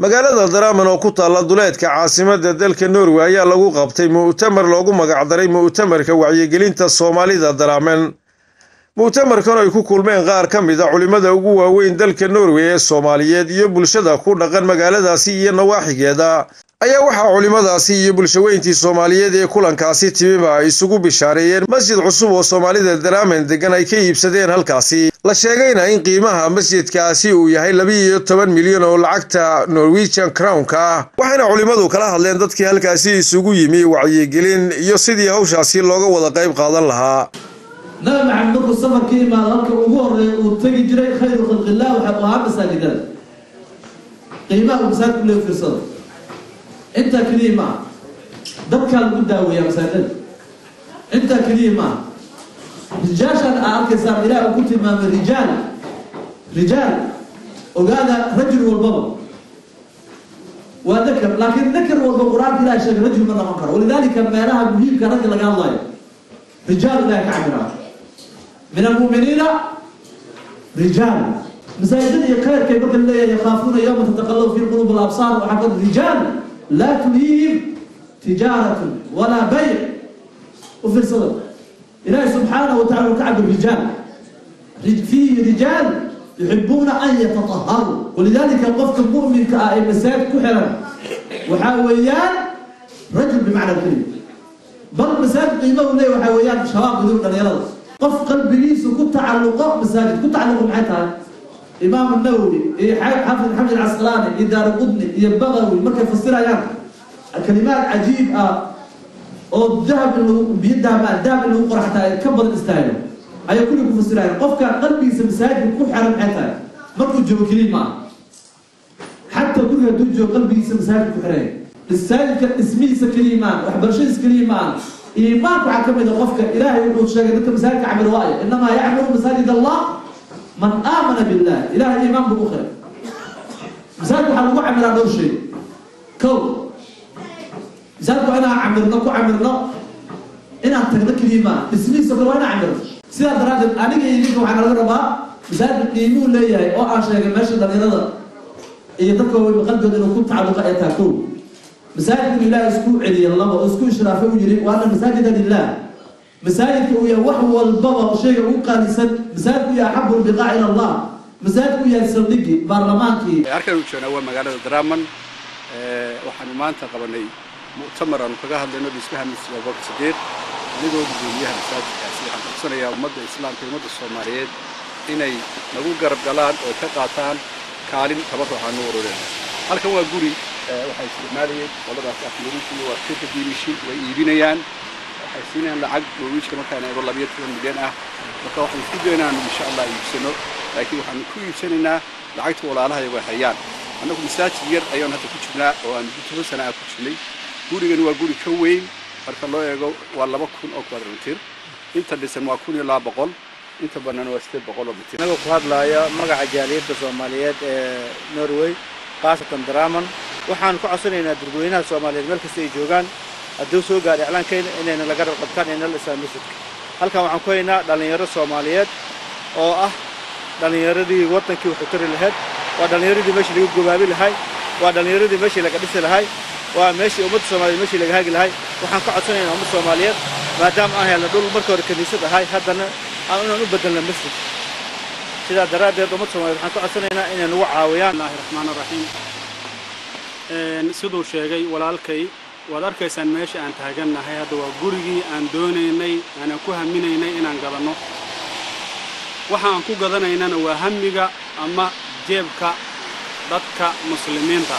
magaalada daraaman oo ku taalla duleedka caasimadda dalka norway ayaa lagu qabtay mu'tamar loogu magacdaray mu'tamarka wacyigelinta soomaalida daraaman mu'tamarkan ay ku kulmeen qaar ka mid a culimmada ugu waaweyn dalka norway ee soomaaliyeed iyo bulshada ku dhaqan magaaladaasi iyo nawaaxigeeda ayaa waxaa culimmadaasi iyo bulshaweyntii soomaaliyeed ee kulankaasi timiba ay isugu bishaareeyeen masjid cusub oo soomaalida daraaman degan ay ka iibsadeen halkaasi la sheegayna in qiimaha masjidkaasi uu yahay labiiyo toban milyan oo lacagta norwegian crownka ah waxayna culimmadu kala hadleen dadkii halkaasi isugu yimi wacyigelin iyo sidii hawshaasi looga wada qayb qaadan lahaa nabi maxamed markuu safarka imaado halka ugu horeeya uu tegi jiray khayru khalqillah waxaa u ahaa masaajidada qiimaha uu masaajidku lee fiirsado intaa keliya maaha dadkaa lagu daaweeyaa masaajidada intaa keliya maaha rijaashan aa arkaysaan ilaah uu ku tilmaamay rijaal rijaal ogaada rajul walbaba waa dakar laakiin dakar walba qur-aanka ilahay sheegay rajul ma noqon karo walidaalika meelaha muhiimka ragga laga hadlayo rijaal ilahay ka cabiraa min almu'miniina rijaal masaajidada iyo khayrkay marka leeyahay yakhaafuuna yawma tataqallabu fi qulub alabsaar waxaa ka rijaal laa tulhiihim tijaaratun walaa bayc u fiirsada ilaahi subxaanahu wa tacala ka cabir rijaal fiihi rijaal yuxibuuna an yatataharuu walidaalika qofka mu'minka ah ee masaajid ku xiran waxaa weeyaan rajul bimacna kelima bal masaajid qiimahu leeya waxaa weeyaan shabaab gudur dhalinyarada qof qalbigiisu ku tacalluqo masaajid ku tacalluqo maxay tahay imaamu nawowi iyo xaafid xamid casqalaani iyo daaruqudni iyo bagawi markay fasirayaan kalimaad cajiib ah oo dahab in lagu biyo dahab ah dahab in lagu qoraxtaa ay ka badan istaago ayay kulli ku fasirayaan qofka qalbigiisa masaajidka ku xiran maxay tahay markuu joogo keliya maaha xataa guriga hadduu joogo qalbigiisa masaajidka ku xiraya masaajidka dhismihiisa keliya maaha waxbarashadiisa keliya maaha iimaanka waxaa ka mid a qofka ilaahay wuxuu sheegay dadka masaajidka camir waayo inamaa yacmuru masaajid allah man aamana billah ilahay iimaan buu u qiray masaajidka waxaa lagu camiraa dhowr shay kow masaajidka waa inaan camirno ku camirno inaan tagno keliya maaha dhismihiisa kale waa inaan camirno sidaa daraaddeed aniga iyo idinka waxaa nalaga rabaa masaajidka qiimuu leeyahay oo aan sheegay meesha dhalinyarada iyo dadka waaweyn qalbigooda inuu ku tacalluqa ay tahay kow masaajidku ilaahay isku celiya laba oo isku ishraafay u yiri waana masaajida lilah masaajidka uu yahay wax walbaba shayga ugu qaalisan masaajidku yahay axabu lbiqaa ila allah masaajidku yahay saldhigi baarlamaankii halkan u joognaa waa magaalada daraaman waxaanu maanta qabanay mu'tamar aanu kaga hadlayno dhismaha masjid abubakar sidiiq anigoo gudoomiyaha masaajidkaasi waxaan codsanayaa ummadda islaamka ummadda soomaaliyeed inay nagu garab galaan oo ka qaataan kaalin tabarucaanu urureen halkan waa guri waxay isticmaalayeen qoladaas aflorishi waa shirka diimishi way iibinayaan waxay siinayaan lacag norwiijka markaan eego labiyo toban milyan ah marka waxaan isku dayo inaanu insha allah iibsano laakiin waxaanu ku iibsanaynaa lacagta walaalahay way hayaan annagu masaajid yar ayaan hadda ku jirnaa oo aan toban sana ah ku jirnay gurigani waa guri ka weyn marka loo eego waa laba kun oo quadrantir inta dhisan waa kun iyo laba boqol inta bannaan waa sideed boqol oo mitir anagoo ku hadlaaya magaca jaaliyadda soomaaliyeed ee norway khaasatan daraaman waxaan ku codsanaynaa dadweynaha soomaaliyeed meel kasta ay joogaan hadduu soo gaadha iclaankayna inayna laga rarqabtaan inay la dhisaan masjidka halkan waxaan ku haynaa dhallinyaro soomaaliyeed oo ah dhallinyaradii waddankii wuxuu tari lahayd waa dhallinyaradii meeshii laga gobaabi lahay waa dhallinyaradii meeshii laga dhisi lahay waa meeshii ummadda soomaaliyeed meeshii laga hagi lahay waxaan ka codsanaynaa ummadda soomaaliyeed maadaama aan helna dhul marka hore kiniisad ahay haddana aan inaan u bedelna masjid sidaa daraaddeed ummadda soomaaliyeed waxaan ka codsanaynaa inay nagu caawiyaan bismillahi raxmaan raxiim siduu sheegay walaalkay waad arkaysaan meesha aan taagannahay hadda waa gurigii aan doonaynay aanan ku haminaynay inaan gadanno waxa aan ku gadanaynana waa hamiga ama jeebka dadka muslimiinta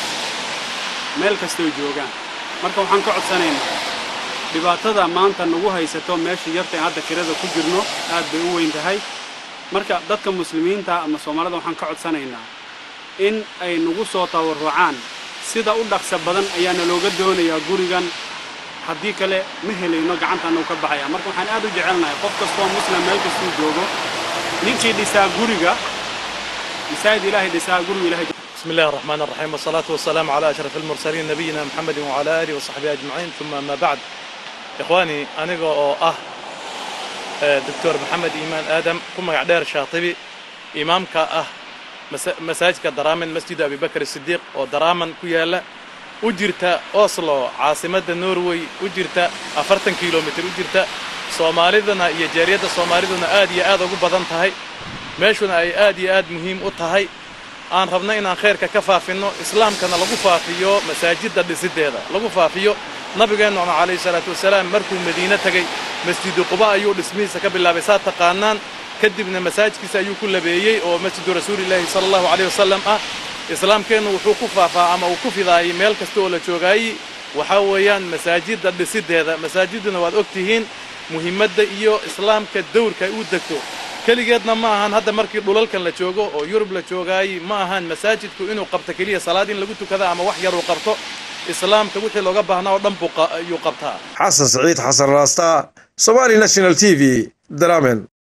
meel kastoo joogaan marka waxaan ka codsanaynaa dhibaatada maanta nagu haysato meesha yarta aan hadda kirada ku jirno aad bay u weyn tahay marka dadka muslimiinta ama soomaalida waxaan ka codsanaynaa in ay nagu soo tawarrucaan sida u dhaqsa badan ayaana looga doonayaa gurigan haddii kale ma helayno gacantaanau ka baxaya marka waxaan aad u jecelnahay qof kastoo muslim meel kastuu joogo ninkii dhisaa guriga masaajid ilaahay dhisaa guriga ilahay بسم الله الرحمن الرحيم والصلاة والسلام على أشرف المرسلين نبينا محمد وعلى آله وصحبه أجمعين ثم ما بعد إخواني أنا أه دكتور محمد إيمان آدم كما قدير شاطبي إمامك أه masaajidka daraaman masjidu abibakar sidiiq oo daraaman ku yaalla u jirta oslo caasimadda norway u jirta afartan kilomitir u jirta soomaalidana iyo jaariyadda soomaaliduna aad iyo aad ugu badan tahay meeshuna ay aad iyo aad muhiim u tahay aan rabno inaan khayrka ka faafinno islaamkana lagu faafiyo masaajidda dhisideeda lagu faafiyo nabigeennuna calayhi salaatu wasalaam markuu madiine tegey masjidu quba ayuu dhismihiisa ka bilaabay saa taqaanaan kadibna masaajidkiisa ayuu ku labeeyey oo masjidu rasuulilaahi sala allahu calayh wasalam ah islaamkeennu wuxuu ku faafaa ama uu ku fidaayey meel kasta oo la joogaayi waxaa weeyaan masaajidda dhisideeda masaajidduna waad og tihiin muhiimadda iyo islaamka dawrka ay u degto keligeedna ma ahan hadda markii dhulalkan la joogo oo yurub la joogaayi ma ahan masaajidku inuu qabto keliya salaad in lagu tukada ama wax yar uu qabto islaamka wixii looga baahnaa oo dhan buu ayuu qabtaa xasan saciid xasan raasta somali national t v daramen